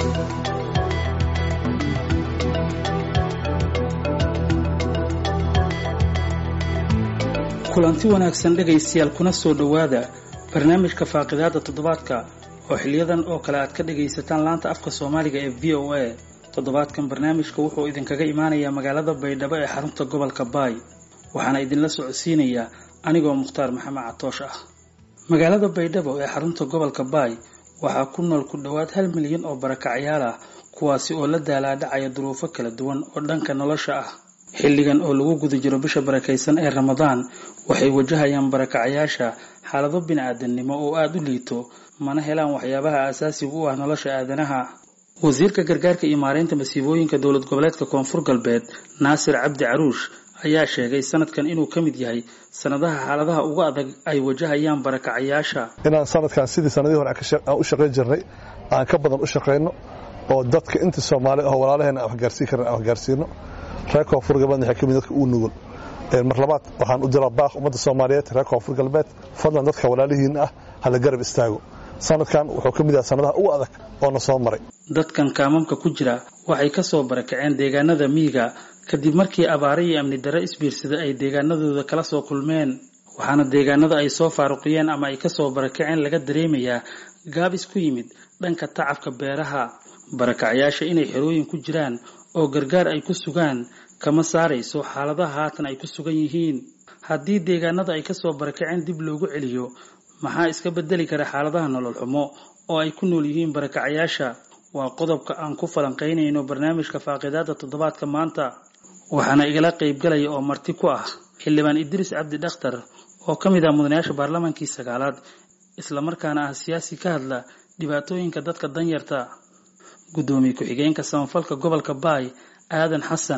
kulanti wanaagsan dhegaystayaal kuna soo dhowaada barnaamijka faaqidaada toddobaadka oo xiliyadan oo kale aad ka dhagaysataan laanta afka soomaaliga ee v o a toddobaadkan barnaamijka wuxuu idinkaga imaanayaa magaalada baydhabo ee xarunta gobolka baay waxaana idinla socodsiinayaa anigoo mukhtaar maxamed catoosh ah magaalada baydhabo ee xarunta gobolka baay waxaa ku nool ku dhowaad hal milyan oo barakacyaal ah kuwaasi oo la daalaadhacaya duruufo kala duwan oo dhanka nolosha ah xilligan oo lagu guda jiro bisha barakaysan ee ramadaan waxay wajahayaan barakacayaasha xaalado bini-aadamnimo oo aada u liito mana helaan waxyaabaha aasaasiga u ah nolosha aadanaha wasiirka gargaarka iyo maareynta masiibooyinka dowlad goboleedka koonfur galbeed naasir cabdi caruush ayaa sheegay sanadkan inuu ka mid yahay sanadaha xaaladaha ugu adag ay wajahayaan barakacayaasha inaan sanadkan sidii sanadihii hore aan u shaqayn jirnay aan ka badan u shaqayno oo dadka inta soomaali ah walaalaheena aan waxgaarsiin karan aan waxgaarsiino reer koonfur galbeed waxay ka mid dadka uu nugul mar labaad waxaan u diraa baaq ummadda soomaaliyeed reer koonfur galbeed fadlan dadka walaalihiin ah hala garab istaago sanadkan wuxuu ka mid yahay sanadaha ugu adag oo na soo maray dadkan kaamamka ku jira waxay ka soo barakaceen deegaanada miyiga kadib markii abaare iyo amni darro isbiirsada ay deegaanadooda kala soo kulmeen waxaana deegaanada ay soo faaruqiyeen ama ay kasoo barakaceen laga dareemayaa gaabis ku yimid dhanka tacabka beeraha barakacyaasha inay xerooyin ku jiraan oo gargaar ay ku sugaan kama saarayso xaaladaha haatan ay ku sugan yihiin haddii deegaanada ay kasoo barakaceen dib loogu celiyo maxaa iska bedeli kara xaaladaha nolol xumo oo ay ku nool yihiin barakacayaasha waa qodobka aan ku falanqaynayno barnaamijka faaqidaada toddobaadka maanta waxaana igala qaybgalaya oo marti ku ah xildhibaan idriis cabdi dhakhtar oo ka mid ah mudanayaasha baarlamaankii sagaalaad islamarkaana ah siyaasi ka hadla dhibaatooyinka dadka danyarta guddoomiye ku-xigeenka samafalka gobolka baay aadan xasan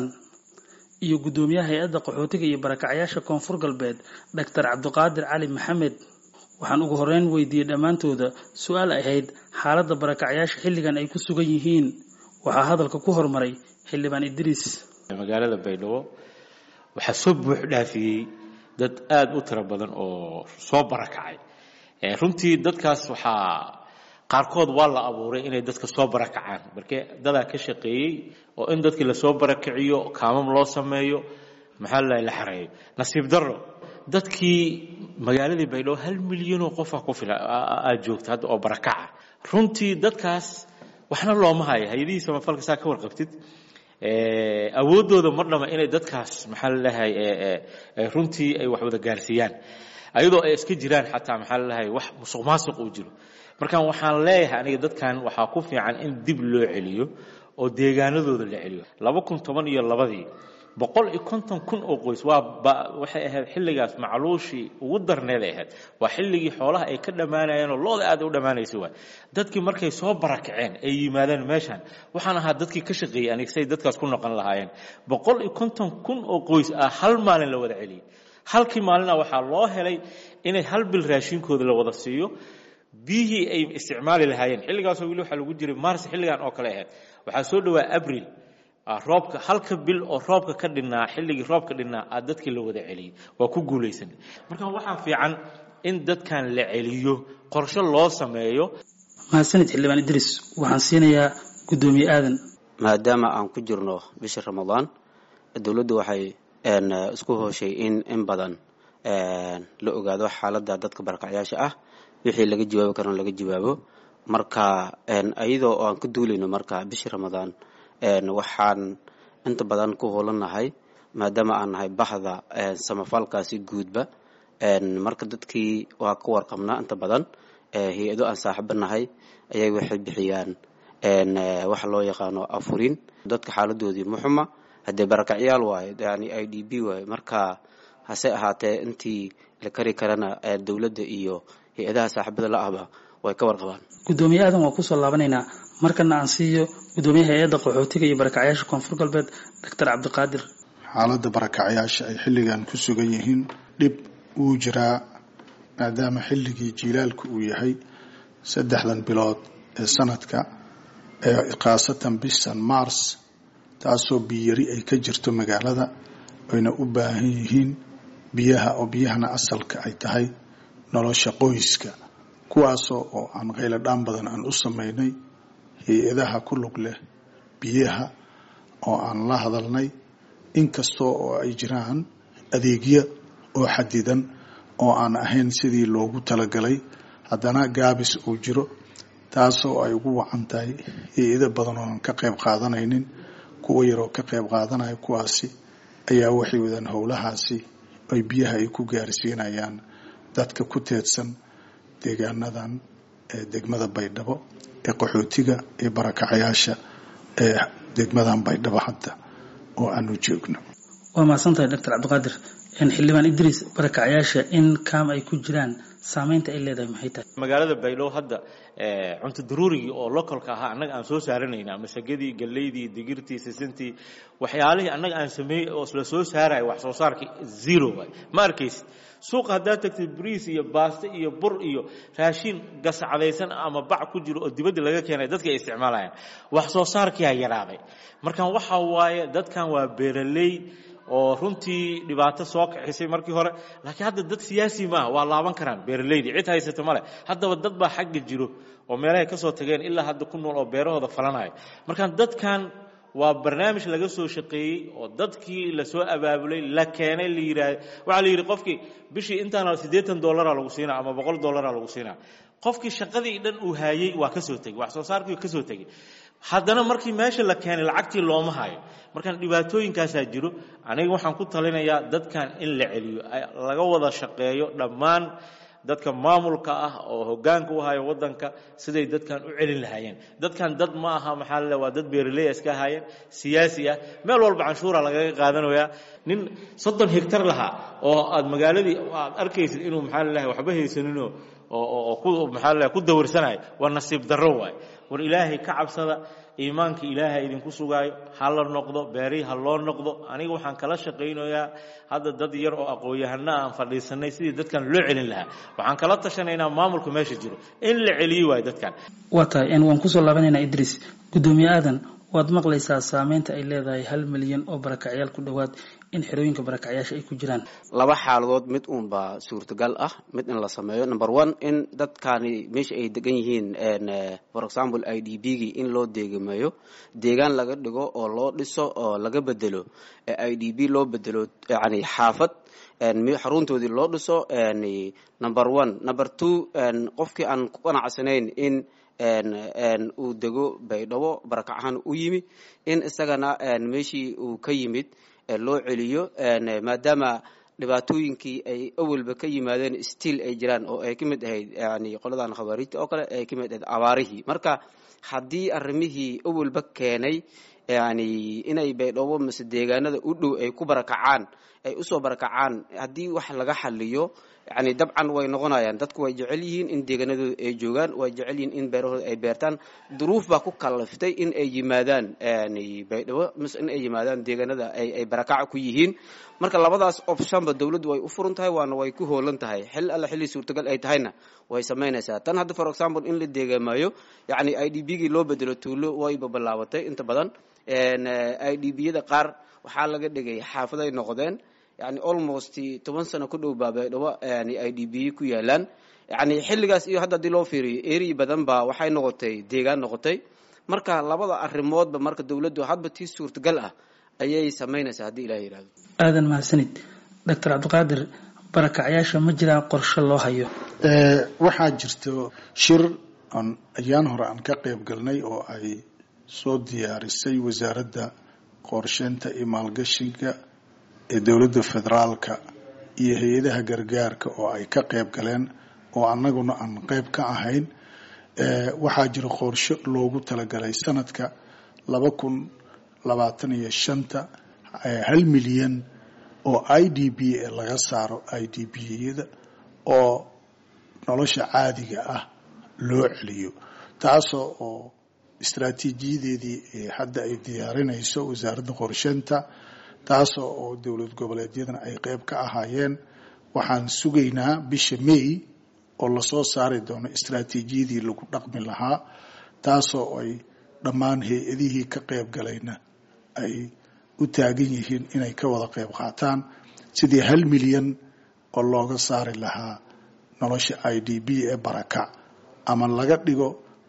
iyo guddoomiyaha hay-adda qaxootiga iyo barakacayaasha koonfur galbeed doctor cabdiqaadir cali maxamed waxaan ugu horeyn weydiiyey dhammaantooda su-aal ahayd xaaladda barakacayaasha xilligan ay ku sugan yihiin waxaa hadalka ku hormaray xildhibaan idriis magaalada baydhabo waxaa soo buux dhaafiyey dad aada u tiro badan oo soo barakacay runtii dadkaas waxaa qaarkood waa la abuuray inay dadka soo barakacaan markee dadaa ka shaqeeyey oo in dadkii lasoo barakiciyo kaamam loo sameeyo maxaa la la xareeyo nasiib darro dadkii magaaladii baydhabo hal milyanoo qofa ku fila aad joogta hadda oo barakaca runtii dadkaas waxna looma haya hay-adihii samafalka saa ka warqabtid awooddooda mar dhama inay dadkaas maxaa lalahay runtii ay wax wada gaarsiiyaan ayadoo ay iska jiraan xataa maxaa lalahay wax musuq maasuq uu jiro markaan waxaan leeyahay aniga dadkan waxaa ku fiican in dib loo celiyo oo deegaanadooda la celiyo laba kun toban iyo labadii boqol iyo konton kun oo qoys waa waxay ahayd xilligaas macluushii ugu darneeday ahayd waa xilligii xoolaha ay ka dhammaanayeen oo looda aad u dhammaanaysa waay dadkii markay soo barakaceen ay yimaadeen meeshan waxaan ahaa dadkii ka shaqeeyey aniga say dadkaas ku noqon lahaayeen boqol iyo konton kun oo qoys ah hal maalin la wada celiyey halkii maalina waxaa loo helay inay hal bil raashinkooda la wada siiyo biyihii ay isticmaali lahaayeen xilligaasoo weli waxaa lagu jiray mars xilligan oo kale ahayd waxaa soo dhawaa abril roobka halka bil oo roobka ka dhinnaa xilligii roobka dhinnaa aa dadkii la wada celiyey waa ku guulaysan marka waxaa fiican in dadkan la celiyo qorshe loo sameeyo mahadsanid xildhibaan idriis waxaan siinayaa guddoomiye aadan maadaama aan ku jirno bisha ramadaan dowladdu waxay isku hooshay in in badan la ogaado xaaladda dadka barakacyaasha ah wixii laga jawaabi karana laga jawaabo marka iyadoo aan ka duulayno marka bishii ramadaan waxaan inta badan ku hoolannahay maadaama aan nahay bahda samafalkaasi guudba marka dadkii waa ka warqabnaa inta badan hay-ado aan saaxiibo nahay ayay waxay bixiyaan waxa loo yaqaano afurin dadka xaaladoodii muxuma haddee barakacyaal waayo yani i d b waayo marka hase ahaatee intii la kari karana dowladda iyo hay-adaha saaxiibada la ahba way ka warqabaan guddoomiye aadan waa kusoo laabanaynaa markana aan siiyo guddoomiyaha hay-adda qaxootiga iyo barakacyaasha koonfur galbeed doctor cabdiqaadir xaaladda barakacyaasha ay xilligan ku sugan yihiin dhib wuu jiraa maadaama xilligii jiilaalku uu yahay saddexdan bilood ee sanadka ee khaasatan bishan mars taasoo biyari ay ka jirto magaalada ayna u baahan yihiin biyaha oo biyahana asalka ay tahay nolosha qoyska kuwaasoo oo aan qaylo dhaan badan aan u samaynay hay-adaha ku lug leh biyaha oo aan la hadalnay inkastoo oo ay jiraan adeegyo oo xadidan oo aan ahayn sidii loogu talagalay haddana gaabis uu jiro taasoo ay ugu wacan tahay hay-ado badan ooan ka qayb qaadanaynin kuwa yaroo ka qayb qaadanaya kuwaasi ayaa waxay wadaan howlahaasi ay biyaha ay ku gaarsiinayaan dadka ku teedsan deegaanadan ee degmada baydhabo ee qaxootiga ee barakacayaasha ee degmadan baydhabo hadda oo aanu joogno waa mahadsantahay doctor cabdiqaadir xildhibaan idriis barakacayaasha in kaam ay ku jiraan saamaynta ay leedahay maxay tahay magaalada baydhabo hadda cunto daruurigii oo localka ahaa annaga aan soo saaranayna masagadii galleydii digirtii sisintii waxyaalihii annaga aan sameeyey oo la soo saarayo wax soo saarkii zero waay ma arkaysid suuqa haddaad tagtid bariis iyo baasto iyo bur iyo raashin gascadaysan ama bac ku jiro oo dibadda laga keenay dadka ay isticmaalayaan wax soo saarkiyaa yaraaday markan waxa waaye dadkan waa beeraley oo runtii dhibaato soo kaxisay markii hore laakiin hadda dad siyaasi maaha waa laaban karaan beeraleydii cid haysata male haddaba dad baa xagga jiro oo meelahay ka soo tageen ilaa hadda ku nool oo beerahooda falanayo markaan dadkan waa barnaamij laga soo shaqeeyey oo dadkii lasoo abaabulay la keenay la yidhaahdo waxaa la yidhi qofkii bishii intaana siddeetan dollaraa lagu siinaa ama boqol dollaraa lagu siinaa qofkii shaqadii dhan uu haayey waa ka soo tegey wax soo saarkii ka soo tegey haddana markii meesha la keenay lacagtii looma hayo markaan dhibaatooyinkaasaa jiro aniga waxaan ku talinayaa dadkan in la celiyo laga wada shaqeeyo dhammaan dadka maamulka ah oo hoggaanka u hayo waddanka siday dadkan u celin lahaayeen dadkan dad ma aha maxaa la waa dad beeraley iska ahaayeen siyaasi ah meel walba canshuura lagaga qaadanayaa nin soddon hegtar lahaa oo aad magaaladii aad arkaysid inuu maxaa lalahay waxba haysaninoo oo ku maxaa lalahay ku dawarsanayo waa nasiib darro waay war ilaahay ka cabsada iimaanka ilaahay idinku sugaayo ha la noqdo beerihi ha loo noqdo aniga waxaan kala shaqaynayaa hadda dad yar oo aqoon-yahana aan fadhiisanay sidii dadkan loo celin lahaa waxaan kala tashanaynaa maamulka meesha jiro in la celiyi waayo dadkan waa tahay waan kusoo laabanaynaa idriis guddoomiye aadan waad maqlaysaa saameynta ay leedahay hal milyan oo barakacyaal ku dhowaad in xerooyinka barakacyaasha ay ku jiraan laba xaaladood mid uunbaa suurtagal ah mid in la sameeyo number one in dadkani meesha ay degan yihiin for example i d b gii in loo deegameeyo deegaan laga dhigo oo loo dhiso oo laga bedelo i d b loo bedelo yani xaafad xaruntoodii loo dhiso number one number two qofkii aan ku qanacsanayn in uu dego baydhabo barakac ahaan u yimi in isagana meeshii uu ka yimid loo celiyo maadaama dhibaatooyinkii ay awalba ka yimaadeen stiil ay jiraan oo ay ka mid ahayd yani qoladan khawaariijta oo kale ay ka mid ahayd abaarihii marka haddii arrimihii awalba keenay yani inay baydhabo mise deegaanada u dhow ay ku barakacaan ay usoo barakacaan haddii wax laga xaliyo yani dabcan way noqonayaan dadku way jecel yihiin in deegaanadooda ay joogaan way jecel yihiin in beerahooda ay beertaan duruuf baa ku kalaftay in ay yimaadaan baydhabo mise in ay yimaadaan deegaanada ay barakaca ku yihiin marka labadaas optionba dowladdu way u furan tahay waana way ku hoolan tahay xil alla xilli suurtagal ay tahayna way samaynaysaa tan hadda for example in la deegaamayo yani i d b gii loo bedelo tuulo wayba bilaabatay inta badan i d b yada qaar waxaa laga dhigay xaafaday noqdeen yani almost toban sano ku dhow baa baydhabo yani i d b ku yaalaan yani xilligaas iyo hadda haddii loo fiiriyo eri badan baa waxay noqotay deegaan noqotay marka labada arrimoodba marka dowladdu hadba tii suurtagal ah ayay samaynaysaa haddii ilah yihahdo aadan mahadsanid doctor cabdiqaadir barakacyaasha ma jiraan qorshe loo hayo waxaa jirto shir aan ayaan hore aan ka qayb galnay oo ay soo diyaarisay wasaaradda qorsheynta iyo maalgashiga ee dowladda federaalka iyo hay-adaha gargaarka oo ay ka qayb galeen oo annaguna aan qayb ka ahayn waxaa jira qorshe loogu talagalay sanadka laba kun labaatan iyo shanta hal milyan oo i d b laga saaro i d b yada oo nolosha caadiga ah loo celiyo taasoo oo istraatiijiyadeedii hadda ay diyaarinayso wasaaradda qorsheynta taasoo oo dowlad goboleedyadana ay qayb ka ahaayeen waxaan sugaynaa bisha may oo lasoo saari doono istraatiijiyadii lagu dhaqmi lahaa taasoo ay dhammaan hay-adihii ka qayb galayna ay u taagan yihiin inay ka wada qayb qaataan sidii hal milyan oo looga saari lahaa nolosha i d b ee barakac ama laga dhigo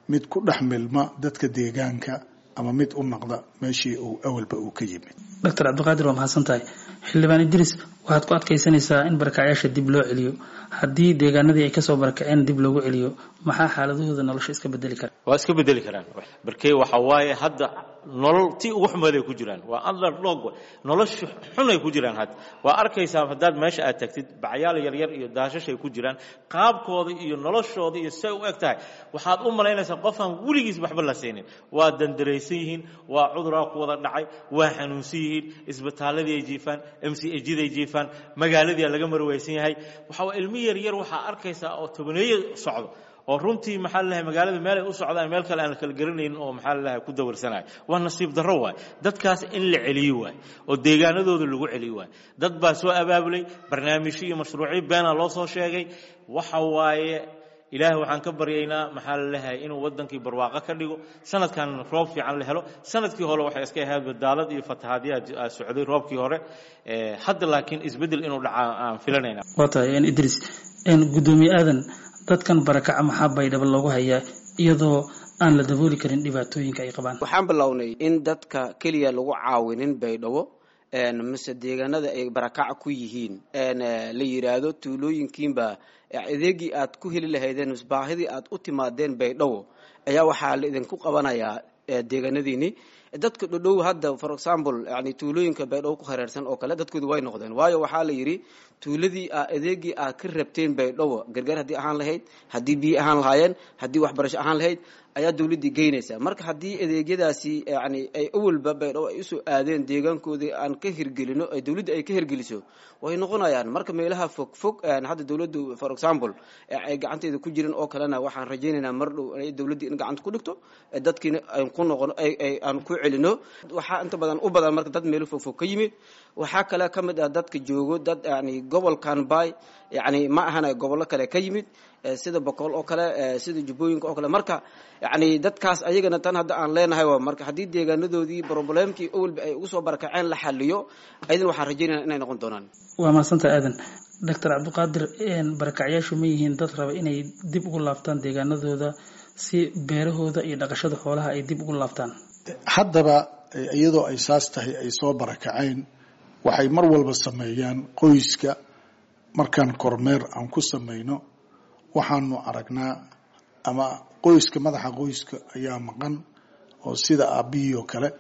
mid ku dhex milma dadka deegaanka ama mid u noqda meeshii uu awalba uu ka yimid doctor cabdiqaadir waa mahadsan tahay xildhibaan idriis waxaad ku adkaysanaysaa in barakacyaasha dib loo celiyo haddii deegaanadii ay kasoo barakaceen dib loogu celiyo maxaa xaaladahooda nolosha iska bedeli kara waa iska bedeli karaan barkee waxa waaye hadda nolol tii ugu xumeed ay ku jiraan waa underdog nolosha xun ay ku jiraan hadda waa arkaysaa haddaad meesha aad tagtid bacyaal yaryar iyo daashash ay ku jiraan qaabkooda iyo noloshooda iyo say u eg tahay waxaad u malaynaysaa qofaan weligiis waxba la siinin waa dandaraysan yihiin waa cuduraa ku wada dhacay waa xanuunsan yihiin isbitaaladii ay jiifaan m c ejid ay jiifaan magaaladii laga marwaysan yahay waxa waa ilmi yaryar waxaa arkaysaa oo tobaneeye socdo oo runtii maxaa lalahay magaalada meel ay u socdaan meel kale aan la kala garanaynin oo maxaa lalahay ku dawarsanayo waa nasiib darro waay dadkaas in la celiyo waay oo deegaanadooda lagu celiyo waay dad baa soo abaabulay barnaamijyo iyo mashruucyo beena loo soo sheegay waxa waaye ilaahay waxaan ka baryaynaa maxaa lalahay inuu wadankii barwaaqo ka dhigo sanadkan roob fiican la helo sanadkii hore waxay iska ahayd badaalad iyo fatahaadyaa socday roobkii hore hadda laakiin isbeddel inuu dhacaa aan filanayna waa tahay idriis gudoomiye aadan dadkan barakaca maxaa baydhabo loogu hayaa iyadoo aan la dabooli karin dhibaatooyinka ay qabaan waxaan bilownay in dadka keliya lagu caawinin baydhabo mise deegaanada ay barakaca ku yihiin la yidhaahdo tuulooyinkiinba adeegii aad ku heli lahaydeen mise baahidii aad u timaadeen baydhabo ayaa waxaa la idinku qabanayaa deegaanadiini dadka dhodhow hadda for example yani tuulooyinka baydhabo ku hareersan oo kale dadkoodu way noqdeen waayo waxaa la yidhi tuuladii adeegii aad ka rabteen baydhabo gargaar haddii ahaan lahayd haddii biyo ahaan lahaayeen haddii waxbarasho ahaan lahayd ayaa dawladdii geynaysaa marka haddii adeegyadaasi yani ay awalba baydhabo ay usoo aadeen deegaankoodii aan ka hirgelino ay dawladda ay ka hirgeliso way noqonayaan marka meelaha fog fog hadda dawladdu for example ay gacanteeda ku jirin oo kalena waxaan rajaynaynaa mar dhow dawladdii in gacanta ku dhigto dadkiina aan ku noqono aan ku celino waxaa inta badan u badan marka dad meelo fog fog ka yimid waxaa kale ka mid ah dadka joogo dad yani gobolkan bay yani ma ahana gobollo kale ka yimid sida boqol oo kale sida jubbooyinka oo kale marka yani dadkaas ayagana tan hadda aan leenahay waa marka haddii deegaanadoodii problemkii awalba ay ugu soo barakaceen la xaliyo ayadana waxaan rajaynaya inay noqon doonaan waa mahadsanta aadan doctor cabdiqaadir barakacyaashu ma yihiin dad raba inay dib ugu laabtaan deegaanadooda si beerahooda iyo dhaqashada xoolaha ay dib ugu laabtaan haddaba iyadoo ay saas tahay ay soo barakaceen waxay mar walba sameeyaan qoyska markaan kormeer aan ku samayno waxaanu aragnaa ama qoyska madaxa qoyska ayaa maqan oo sida aabbihii oo kale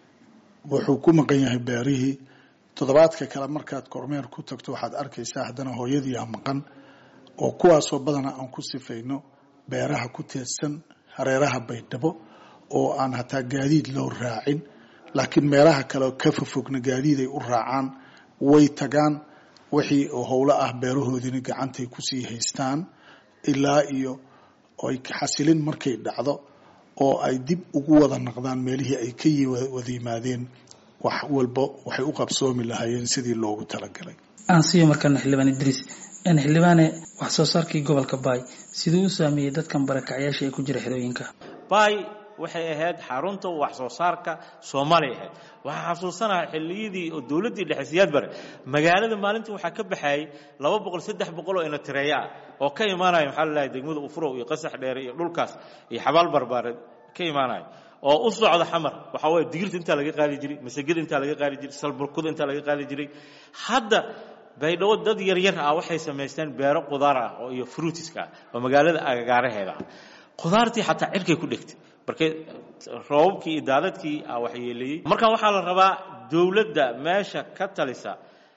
wuxuu ku maqan yahay beerihii toddobaadka kale markaad kormeer ku tagto waxaad arkaysaa haddana hooyadiiaa maqan oo kuwaasoo badana aan ku sifayno beeraha ku teedsan hareeraha baydhabo oo aan hataa gaadiid loo raacin laakiin meelaha kale ka fofogna gaadiid ay u raacaan way tagaan wixii howlo ah beerahoodina gacantay kusii haystaan ilaa iyo ay xasilin markay dhacdo oo ay dib ugu wada naqdaan meelihii ay ka wada yimaadeen wax walba waxay u qabsoomi lahaayeen sidii loogu talagalay aan siiyo markaana xildhibaan idriis xildhibaane wax soo saarkii gobolka baay siduu u saameeyey dadkan barakacyaasha ee ku jira xerooyinka baay waxay ahayd xarunta wax soo saarka soomaaliya ahayd waxaa xasuusanaha xilliyadii oo dowladdii dhexe siyaad bare magaalada maalintii waxaa ka baxayay laba boqol saddex boqol oo inatireeya ah oo ka imaanaya maxaa lalahay degmada ufurow iyo qasax dheere iyo dhulkaas iyo xabaal barbaareed ka imaanaya oo u socda xamar waxaa waye digirta intaa laga qaadi jiray masagada intaa laga qaadi jiray salburkuda intaa laga qaadi jiray hadda baydhabo dad yaryar ah waxay samaysteen beero qudaar ah oo iyo fruitiska ah oo magaalada agagaaraheeda ah qudaartii xataa cirkay ku dhegtay marka roobabkii iyo daadadkii a waxyeeleeyey markan waxaa la rabaa dowladda meesha ka talisa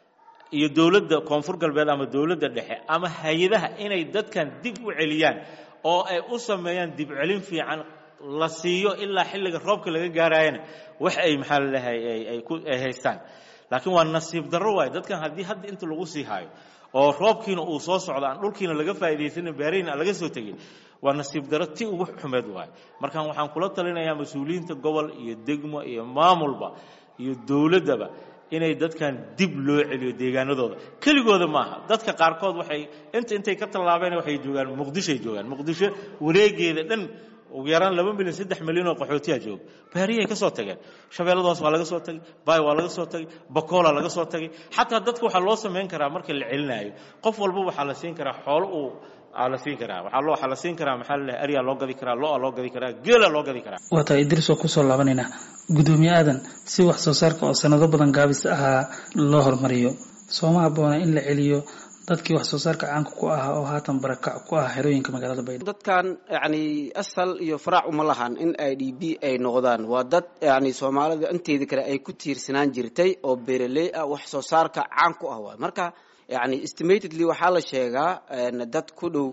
iyo dowladda koonfur galbeed ama dowladda dhexe ama hay-adaha inay dadkan dib u celiyaan oo ay u sameeyaan dib celin fiican la siiyo ilaa xilliga roobka laga gaarayana wax ay maxaa lalahay ay ku ay haystaan laakiin waa nasiib darro waayo dadkan haddii hadda inta lagu sii haayo oo roobkiina uu soo socdo aan dhulkiina laga faa'iidaysanin beerihiina aan laga soo tegin waa nasiib darro ti ugu xumeed waayo markaan waxaan kula talinayaa mas-uuliyiinta gobol iyo degmo iyo maamulba iyo dowladdaba inay dadkan dib loo celiyo deegaanadooda keligooda maaha dadka qaarkood waxay inta intay ka tallaabeen waxay joogaan muqdishoay joogaan muqdisho wareegeeda dhan ugu yaraan laba milyan saddex milyan oo qaxootiyaa jooga baariyaay ka soo tageen shabeelladaas waa laga soo tagay baay waa laga soo tagay bakoola laga soo tagay xataa dadka waxaa loo samayn karaa marka la celinaayo qof walba waxaa la siin karaa xoolo uu aa la siin karaa waxaa loo waxaa la siin karaa maxaa lalehay aryaa loo gadi karaa lo-a loo gadi karaa geela loo gadi karaa waa tahay idris oo kusoo laabanaynaa guddoomiye aadan si wax soo saarka oo sanado badan gaabis ahaa loo horumariyo sooma habboona in la celiyo dadkii wax soo saarka caanka ku ahaa oo haatan barakac ku ah xerooyinka magaalada baydhabo dadkan yani asal iyo faraac uma lahan in i d b ay noqdaan waa dad yani soomaalida inteeda kale ay ku tiirsanaan jirtay oo beeraley ah wax soo saarka caan ku ah waay marka yani estimatedly waxaa la sheegaa dad ku dhow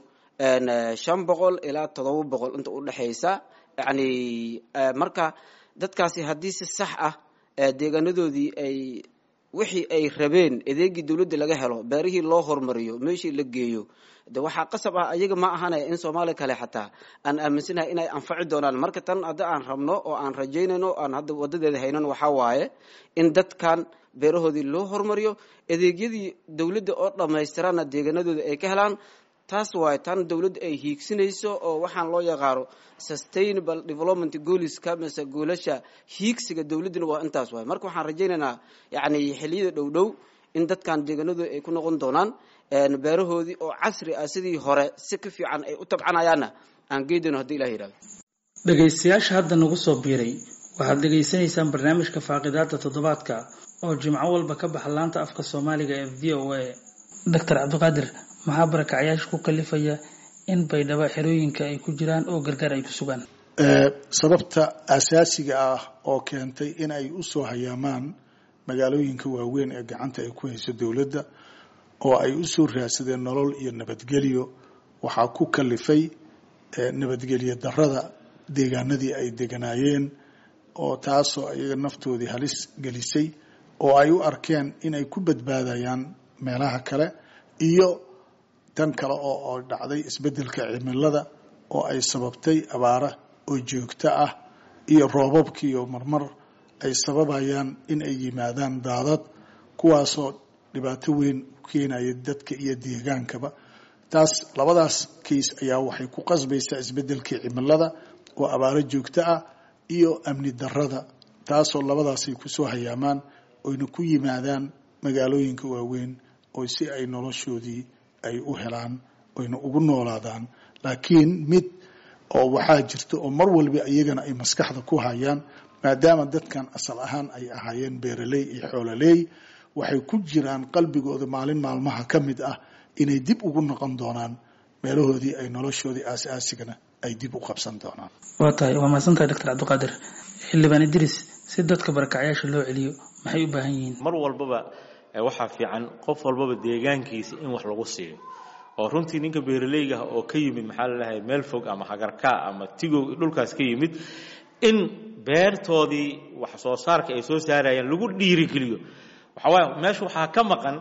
shan boqol ilaa todoba boqol inta udhexaysa yani marka dadkaasi haddii si sax ah deegaanadoodii ay wixii ay rabeen adeegii dawladda laga helo beerihii loo hormariyo meeshii la geeyo de waxaa qasab ah ayaga ma ahanaya in soomaaliya kale xataa aan aaminsanahay inay anfaci doonaan marka tan hadda aan rabno oo aan rajaynayno aan hadda wadadeeda haynan waxaa waaye in dadkan beerahoodii loo hormariyo adeegyadii dawladda oo dhammaystirana deegaanadooda ay ka helaan taas waaye tan dawladda ay hiigsinayso oo waxaan loo yaqaano sustainable development gooliska mise goolasha hiigsiga dawladduna waa intaas waaye marka waxaan rajaynaynaa yani xiliyada dhow dhow in dadkan deegaanadooda ay ku noqon doonaan beerahoodii oo casri ah sidii hore si ka fiican ay u tabcanayaanna aan geedayno hadii ilah yidhahdo dhegaystayaasha hadda nagu soo biiray waxaad dhegaysanaysaan barnaamijka faaqidaada toddobaadka oo jimco walba ka baxa laanta afka soomaaliga ee v o a doctor cabdiqaadir maxaa barakacyaasha ku kalifaya in baydhabo xerooyinka ay ku jiraan oo gargaar ay ku sugaan sababta asaasiga ah oo keentay in ay u soo hayaamaan magaalooyinka waaweyn ee gacanta ay ku hayso dowladda oo ay u soo raadsadeen nolol iyo nabadgelyo waxaa ku kalifay nabadgelyo darrada deegaanadii ay deganaayeen oo taasoo iyaga naftoodii halis gelisay oo ay u arkeen inay ku badbaadayaan meelaha kale iyo tan kale oo dhacday isbeddelka cimilada oo ay sababtay abaara oo joogto ah iyo roobabkiiyo marmar ay sababayaan in ay yimaadaan daadad kuwaasoo dhibaato weyn u keenaya dadka iyo deegaankaba taas labadaas kays ayaa waxay ku qasbaysaa isbeddelkii cimilada oo abaaro joogto ah iyo amni darrada taasoo labadaasay kusoo hayaamaan oyna ku yimaadaan magaalooyinka waaweyn oo si ay noloshoodii ay u helaan oyna ugu noolaadaan laakiin mid oo waxaa jirta oo mar walba iyagana ay maskaxda ku hayaan maadaama dadkan asal ahaan ay ahaayeen beeraley iyo xoololey waxay ku jiraan qalbigooda maalin maalmaha ka mid ah inay dib ugu noqon doonaan meelahoodii ay noloshoodii aas-aasigana ay dib u qabsan doonaan waa tahay waa mahadsantahay doctor cabdiqaadir xildhibaan idris si dadka barakacyaasha loo celiyo maxay u baahan yihiin mar walbaba waxaa fiican qof walbaba deegaankiisa in wax lagu siiyo oo runtii ninka beeraleyga ah oo ka yimid maxaa lalahay meel fog ama hagarkaa ama tigow dhulkaas ka yimid in beertoodii wax soo saarka ay soo saarayaan lagu dhiirigeliyo waxawaaye meesha waxaa ka maqan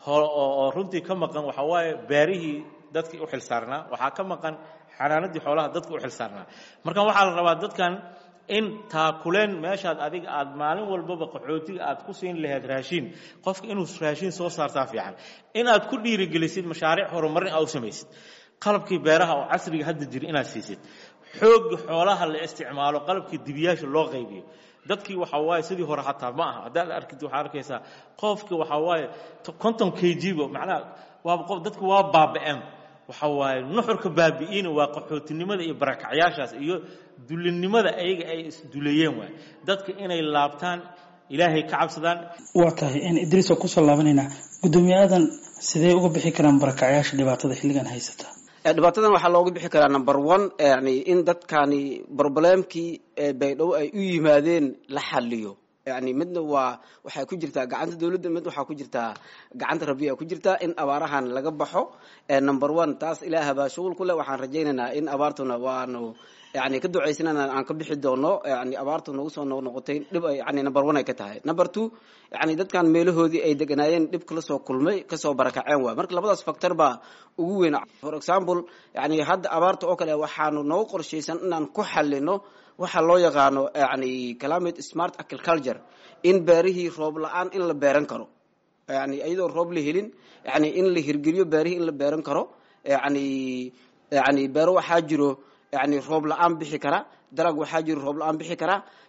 oo runtii ka maqan waxaa waaye beerihii dadkii u xilsaarnaa waxaa ka maqan xanaanadii xoolaha dadka u xilsaarnaa marka waxaa la rabaa dadkan in taakuleen meeshaad adiga aad maalin walbaba qaxootiga aad ku siin lahayd raashiin qofka inuu raashiin soo saartaa fiican inaad ku dhiirigelisid mashaariic horumarin aa u samaysid qalabkii beeraha oo casriga hadda jira inaad siisid xoogga xoolaha la isticmaalo qalabkii dibiyaasha loo qaybiyo dadkii waxaa waaye sidii hore xataa ma aha haddaad arkid waxaa arkaysaa qofki waxaa waaye konton k g ba macnaha waaba qof dadki waa baaba-een waxa waaye nuxurka baabi'iina waa qaxootinimada iyo barakacyaashaas iyo dulinimada ayaga ay isduleeyeen waay dadka inay laabtaan ilaahay ka cabsadaan waa tahay idriis oo kusoo laabanaynaa guddoomiye aadan sidee uga bixi karaan barakacyaasha dhibaatada xilligan haysata dhibaatadan waxaa looga bixi karaa number one yani in dadkani broblemkii baydhabo ay u yimaadeen la xaliyo yani midna waa waxay ku jirtaa gacanta dawladda mid waxaa ku jirtaa gacanta rabbiya ku jirtaa in abaarahan laga baxo number one taas ilaaha baa shughul ku leh waxaan rajaynaynaa in abaartuna waanu yani ka ducaysanana aan ka bixi doono yani abaartu nagu soo noqnoqotay dhib ay yani number one ay ka tahay number two yani dadkan meelahoodii ay deganaayeen dhib kala soo kulmay kasoo barakaceen waay marka labadaas factor baa ugu weyn for example yani hadda abaarta oo kale waxaanu noogu qorshaysan inaan ku xalino waxaa loo yaqaano yani climate smart agriculture in beerihii roob la-aan in la beeran karo yani iyadoo roob la helin yani in la hirgeliyo beerihii in la beeran karo yani yani beero waxaa jiro yani roob la-aan bixi kara dalag waxaa jiro roob la-aan bixi kara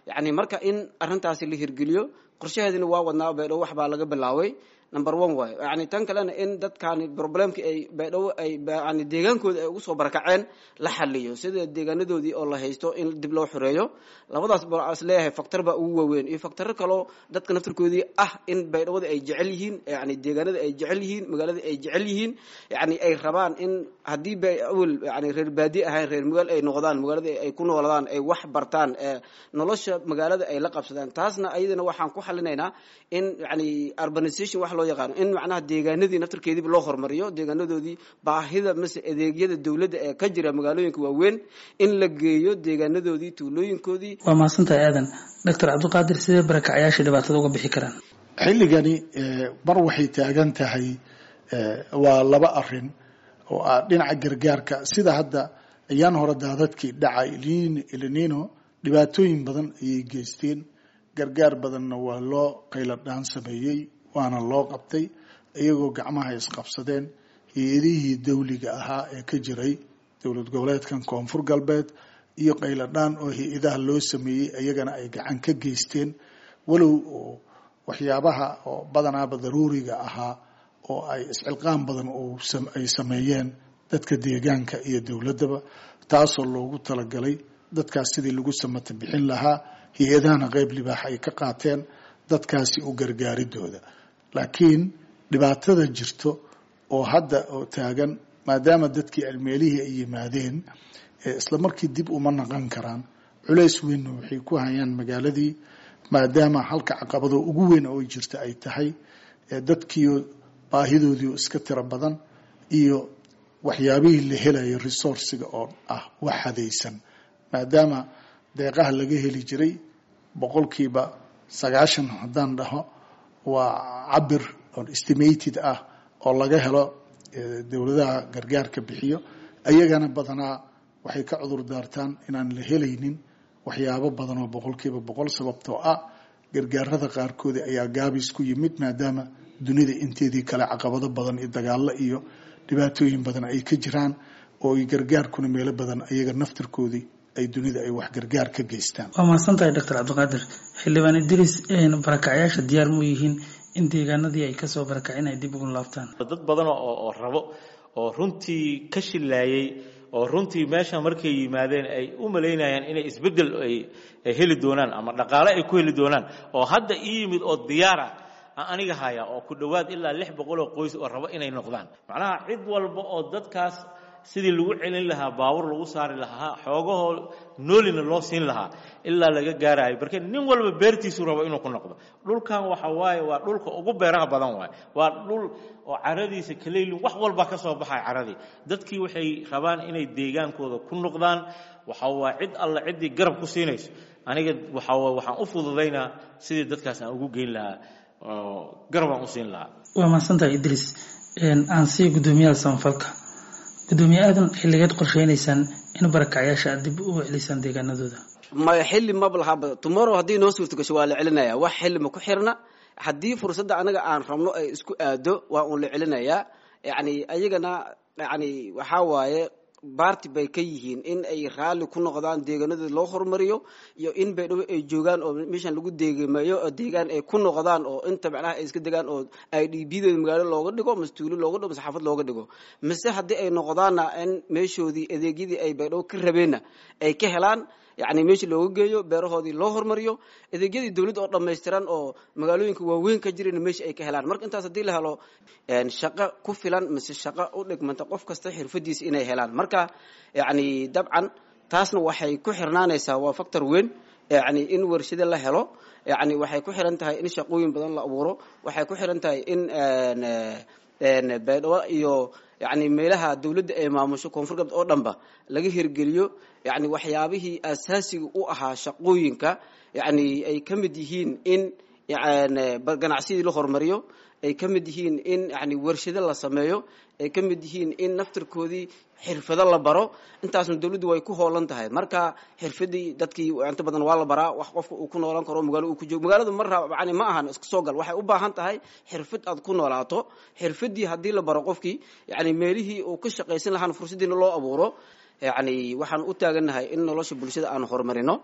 yani marka in arintaasi la hirgeliyo qorshaheedina waa wadnaa baydhabo wax baa laga bilaaway number one waayo yani tan kalena in dadkani problemkii ay baydhabo ay yani deegaankooda ay ugu soo barakaceen la xaliyo sida deegaanadoodii oo la haysto in dib loo xoreeyo labadaas baa is leeyahay factor baa ugu waaweyn iyo factoro kaloo dadka naftarkoodii ah in baydhawada ay jecel yihiin yani deegaanada ay jecel yihiin magaalada ay jecel yihiin yani ay rabaan in haddii bay awel yani reer baadi ahayn reer magaal ay noqdaan magaalada ay ku nooladaan ay wax bartaan nolosha magaalada ay la qabsadaan taasna ayadana waxaan ku xalinaynaa in yani urbanization wax loo yaqaano in macnaha deegaanadii naftarkeediiba loo hormariyo deegaanadoodii baahida mase adeegyada dowladda ee ka jira magaalooyinka waaweyn in la geeyo deegaanadoodii tuulooyinkoodii waa mahadsantahay aadan doctor cabdiqaadir sidee barakacayaasha dhibaatada uga bixi karaan xilligani mar waxay taagan tahay waa laba arin oo ah dhinaca gargaarka sida hadda ayaan hore daadadkii dhacay ilinino dhibaatooyin badan ayay geysteen gargaar badanna waa loo qayladhaan sameeyey waana loo qabtay iyagoo gacmaha isqabsadeen hay-adihii dawliga ahaa ee ka jiray dowlad goboleedkan koonfur galbeed iyo qayladhaan oo hay-adaha loo sameeyey iyagana ay gacan ka geysteen walow oo waxyaabaha oo badanaaba daruuriga ahaa oo ay iscilqaan badan ay sameeyeen dadka deegaanka iyo dowladdaba taasoo loogu talagalay dadkaas sidii lagu samata bixin lahaa hay-adahana qeyb libaax ay ka qaateen dadkaasi u gargaaridooda laakiin dhibaatada jirto oo hadda oo taagan maadaama dadkii almeelihii ay yimaadeen isla markii dib uma naqan karaan culays weynna waxay ku hayaan magaaladii maadaama halka caqabado ugu weyn oo jirta ay tahay dadkiio baahidoodii iska tiro badan iyo waxyaabihii la helayo resourciga oo ah wax hadaysan maadaama deeqaha laga heli jiray boqolkiiba sagaashan haddaan dhaho waa cabir oo estimated ah oo laga helo dowladaha gargaarka bixiyo ayagana badanaa waxay ka cudur daartaan inaan la helaynin waxyaabo badan oo boqolkiiba boqol sababtoo ah gargaarada qaarkoodi ayaa gaabis ku yimid maadaama dunida inteedii kale caqabado badan iyo dagaalo iyo dhibaatooyin badan ay ka jiraan oo gargaarkuna meelo badan ayaga naftarkoodii ay dunida ay wax gargaar ka geystaan waa mahadsantahay doctor cabdiqaadir xildhibaan idris barakacyaasha diyaar mu yihiin in deegaanadii ay kasoo barakaceen ay dib ugu laabtaan dad badan oo rabo oo runtii ka shilaayay oo runtii meesha markay yimaadeen ay u malaynayaan inay isbeddel ay heli doonaan ama dhaqaale ay ku heli doonaan oo hadda ii yimid oo diyaara aniga haya oo ku dhowaad ilaa lix boqol oo qoys oo rabo inay noqdaan macnaha cid walba oo dadkaas sidii lagu celin lahaa baabur lagu saari lahaa xoogahoo noolina loo siin lahaa ilaa laga gaarayo marka nin walba beertiisuu rabo inuu ku noqdo dhulkan waxa waaye waa dhulka ugu beeraha badan waaye waa dhul oo caradiisa kaleylin wax walba ka soo baxaya caradii dadkii waxay rabaan inay deegaankooda ku noqdaan waxa waa cid alla ciddii garab ku siinayso aniga waxa waxaan u fududaynaa sidii dadkaas aan ugu geyn lahaa oo garab aan u siin lahaa waa mahadsantahay idris aan sii guddoomiyaha samafalka gudoomiye aadan xilligeed qorsheynaysaan in barakacyaasha aad dib u celisaan deegaanadooda maya xilli maba lahaba tomorrow haddii noo suurta gasho waa la celinaya wax xilli ma ku xirna haddii fursadda anaga aan rabno ay isku aado waa uun la celinayaa yani ayagana yani waxaa waaye baarti bay ka yihiin in ay raalli ku noqdaan deegaanadooda loo horumariyo iyo in baydhabo ay joogaan oo meeshan lagu deegameeyo oo deegaan ay ku noqdaan oo inta macnaha ay iska degaan oo ay dhiibiyadooda magaalo looga dhigo mase tuulo looga dhigo mase xaafad looga dhigo mise haddii ay noqdaanna in meeshoodii adeegyadii ay baydhabo ka rabeenna ay ka helaan yani meeshii looga geeyo beerahoodii loo hormariyo adeegyadii dowladda oo dhammaystiran oo magaalooyinka waaweyn ka jirana meesha ay ka helaan marka intaas haddii la helo shaqo ku filan mise shaqo u dhigmanta qof kasta xirfadiisa inay helaan marka yani dabcan taasna waxay ku xirnaanaysaa waa factor weyn yani in warshado la helo yani waxay ku xiran tahay in shaqooyin badan la abuuro waxay ku xiran tahay in baydhabo iyo yani meelaha dowladda ay maamusho koonfur galbeed oo dhanba laga hirgeliyo yani waxyaabihii asaasiga u ahaa shaqooyinka yani ay ka mid yihiin in ganacsidii la hormariyo ay ka mid yihiin in yani warshado la sameeyo ay ka mid yihiin in naftarkoodii xirfado la baro intaasna dowladdu way ku hoolan tahay marka xirfadii dadkii inta badan waa la baraa wax qofka uu ku noolaan karo magaalo uu ku joogo magaaladu mar yani ma ahan iska soo gal waxay u baahan tahay xirfad aad ku noolaato xirfadii haddii la baro qofkii yani meelihii uu ka shaqaysan lahaan fursadiina loo abuuro yani waxaan u taagannahay in nolosha bulshada aan horumarino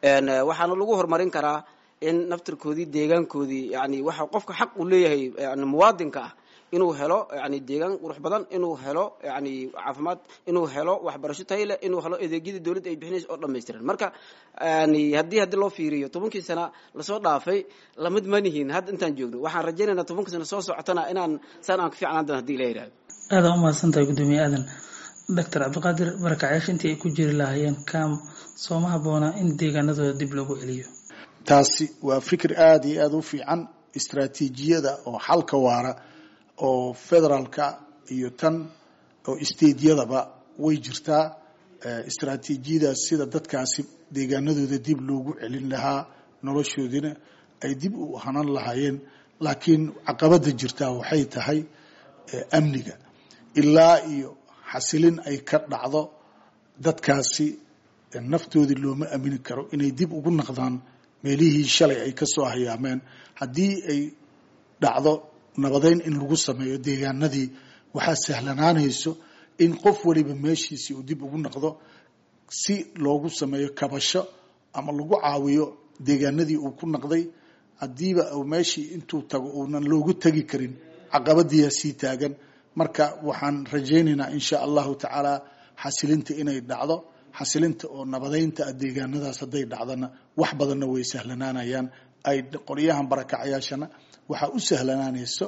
waxaana lagu horumarin karaa in naftirkoodii deegaankoodii yani waxa qofka xaq uu leeyahay yani muwaadinka ah inuu helo yani deegaan qurux badan inuu helo yani caafimaad inuu helo waxbarasho tayo leh inuu helo adeegyadii dowladda ay bixinaysa oo dhammaystiran marka yani haddii haddii loo fiiriyo tobankii sana lasoo dhaafay lamid manihin hadda intaan joogno waxaan rajaynaynaa tobankii sana soo socotana inaan saan aan ka fiicnaan doon hadii ila yidhahdo aada u mahadsan tahay guddoomiye aadan doctor cabdiqaadir barakacyaasha intii ay ku jiri lahaayeen kam sooma habboona in deegaanadooda dib loogu celiyo taasi waa fikir aada iyo aada u fiican istraatiijiyada oo xalka waara oo federaalka iyo tan oo stadeyadaba way jirtaa istraatiijiyadaas sida dadkaasi deegaanadooda dib loogu celin lahaa noloshoodina ay dib u hanan lahaayeen laakiin caqabada jirtaa waxay tahay amniga ilaa iyo xasilin ay ka dhacdo dadkaasi naftoodii looma amini karo inay dib ugu naqdaan meelihii shalay ay ka soo hayaameen haddii ay dhacdo nabadeyn in lagu sameeyo deegaanadii waxaa sahlanaanayso in qof waliba meeshiisii uu dib ugu naqdo si loogu sameeyo kabasho ama lagu caawiyo deegaanadii uu ku naqday haddiiba meeshii intuu tago uunan loogu tegi karin caqabadiyaa sii taagan marka waxaan rajaynaynaa insha allahu tacaala xasilinta inay dhacdo xasilinta oo nabadeynta deegaanadaas hadday dhacdana wax badanna way sahlanaanayaan ay qoryahan barakacyaashana waxaa u sahlanaanayso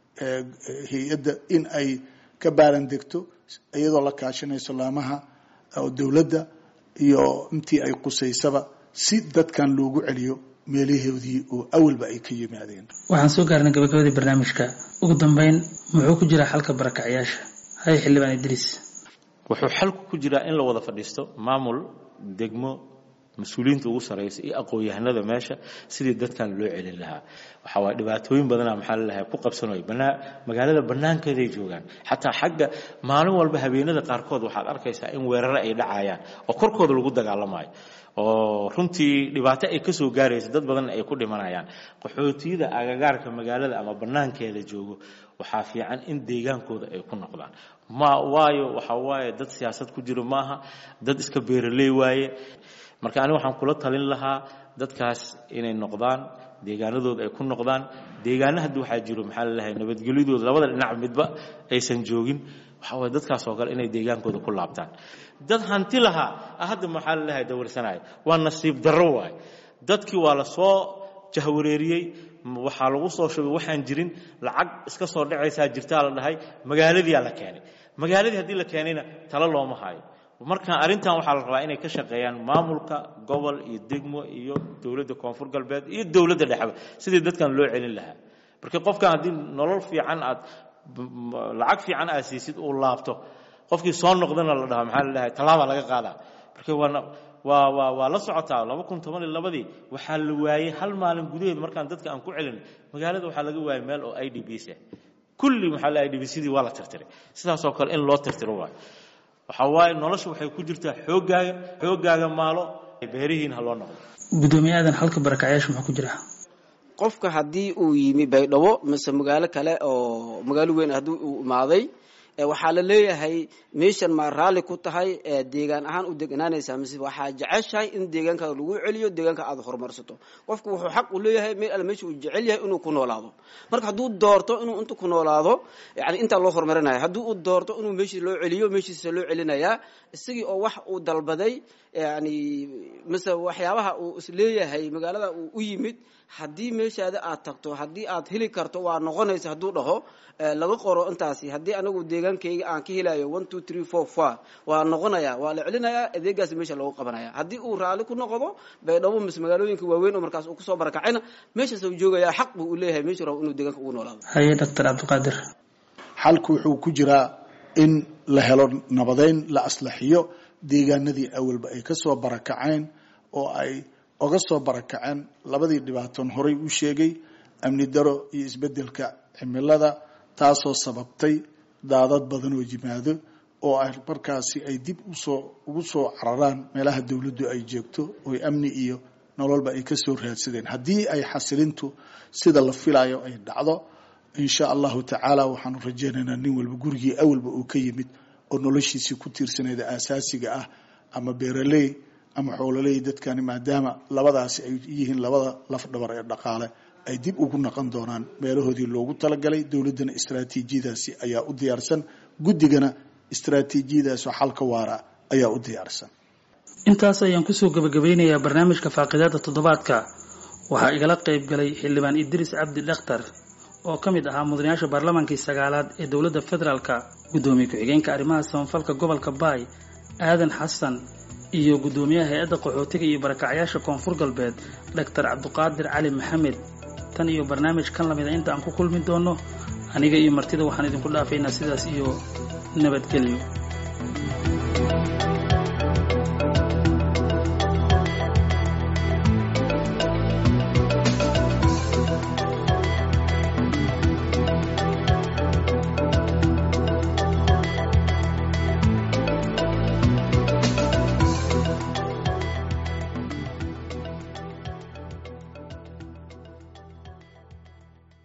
hay-adda in ay ka baaran degto iyadoo la kaashanayso laamaha dowladda iyo intii ay qusaysaba si dadkan loogu celiyo meelahoodii oo awalba ay ka yimaadeen waxaan soo gaarnay gabagabadii barnaamijka ugu dambeyn muxuu ku jiraa xalka barakacyaasha hay xildhibaan idriis wuxuu xalku ku jiraa in la wada fadhiisto maamul degmo mas-uuliyiinta ugu saraysa iyo aqoon-yahanada meesha sidii dadkan loo celin lahaa waxaa waay dhibaatooyin badana maxaa lalahay ku qabsanooy banaa magaalada bannaankeeday joogaan xataa xagga maalin walba habeenada qaarkood waxaad arkaysaa in weerare ay dhacayaan oo korkooda lagu dagaalamayo oo runtii dhibaato ay ka soo gaaraysa dad badan ay ku dhimanayaan qaxootiyada agagaarka magaalada ama bannaankeeda joogo waxaa fiican in deegaankooda ay ku noqdaan ma waayo waxaa waaye dad siyaasad ku jiro maaha dad iska beeraley waaye marka aniga waxaan kula talin lahaa dadkaas inay noqdaan deegaanadooda ay ku noqdaan deegaana hadda waxaa jiro maxaa lalahay nabadgelyadooda labada dhinac midba aysan joogin waxaa waye dadkaas oo kale inay deegaankooda ku laabtaan dad hanti lahaa hadda maxaa lalahay dawarsanaya waa nasiib darro waaye dadkii waa la soo jahwareeriyey waxaa lagu soo shubay waxaan jirin lacag iska soo dhacaysaa jirtaa la dhahay magaaladiyaa la keenay magaaladii haddii la keenayna talo looma hayo marka arrintan waxaa la rabaa inay ka shaqeeyaan maamulka gobol iyo degmo iyo dowladda koonfur galbeed iyo dowladda dhexba sidii dadkan loo celin lahaa marka qofkan haddii nolol fiican aad lacag fiican aad siisid uu laabto qofkii soo noqdana la dhaha maxaa la dhahay tallaabaa laga qaadaa marka waana waa waa waa la socotaa laba kun toban iyo labadii waxaa la waayey hal maalin gudaheed markaan dadka aan ku celin magaalada waxaa laga waayey meel oo i d b s ah kulli maxaa la i d b sidii waa la tirtiray sidaasoo kale in loo tirtiro waayo waxaa waaye nolosha waxay ku jirtaa xooggaaga xooggaaga maalo beerihiin ha loo noqdo guddoomiye aadan halka barakacyaasha maxaa ku jira qofka haddii uu yimi baydhabo mise magaalo kale oo magaalo weyn haddii uu imaaday waxaa la leeyahay meeshan ma raalli ku tahay deegaan ahaan u deganaanaysaa mise waxaa jeceshahay in deegaankaada lagu celiyo deegaanka aada horumarsato qofku wuxuu xaq u leeyahay meel alle meesha uu jecel yahay inuu ku noolaado marka hadduu doorto inuu inta ku noolaado yani intaa loo horumarinaya haddii uu doorto inuu meeshii loo celiyo meeshiisa loo celinayaa isagii oo wax uu dalbaday yani mise waxyaabaha uu isleeyahay magaalada uu u yimid haddii meeshaada aad tagto haddii aad heli karto waa noqonaysa hadduu dhaho laga qoro intaasi haddii anagu deegaankayga aan ka helayo one two three four four waa noqonaya waa la celinayaa adeegaas meesha loogu qabanaya haddii uu raalli ku noqdo baydhabo mise magaalooyinka waaweyn oo markaas uu kusoo barakacayna meeshaas uu joogaya xaq buu u leeyahay meeshu rabo inuu deegaanka ugu noolaado haye doctor cabdiqaadir xalku wuxuu ku jiraa in la helo nabadeyn la aslaxiyo deegaanadii awalba ay kasoo barakaceen oo ay oga soo barakaceen labadii dhibaatoon horay u sheegay amni daro iyo isbedelka cimilada taasoo sababtay daadad badan oo yimaado oo ay markaasi ay dib usoo ugu soo cararaan meelaha dowladdu ay joogto oo amni iyo nololba ay kasoo raadsadeen haddii ay xasilintu sida la filayo ay dhacdo insha allahu tacaala waxaanu rajaynaynaa nin walba gurigii awalba uu ka yimid oo noloshiisii ku tiirsanayda aasaasiga ah ama beeraley ama xoololey dadkani maadaama labadaasi ay yihiin labada lafdhabar ee dhaqaale ay dib ugu naqon doonaan meelahoodii loogu talagalay dowladdana istraatiijiyadaasi ayaa u diyaarsan guddigana istraatiijiyadaasoo xalka waara ayaa u diyaarsan intaas ayaan kusoo gabagabeynayaa barnaamijka faaqidaada toddobaadka waxaa igala qayb galay xildhibaan idriis cabdi dhakhtar oo ka mid ahaa mudanayaasha baarlamaankii sagaalaad ee dowladda federaalka guddoomiye ku-xigeenka arrimaha samafalka gobolka baay aadan xasan iyo guddoomiyaha hay-adda qaxootiga iyo barakacyaasha koonfur galbeed doctor cabduqaadir cali maxamed tan iyo barnaamij kan lamida inta aan ku kulmi doono aniga iyo martida waxaan idinku dhaafaynaa sidaas iyo nabadgelyo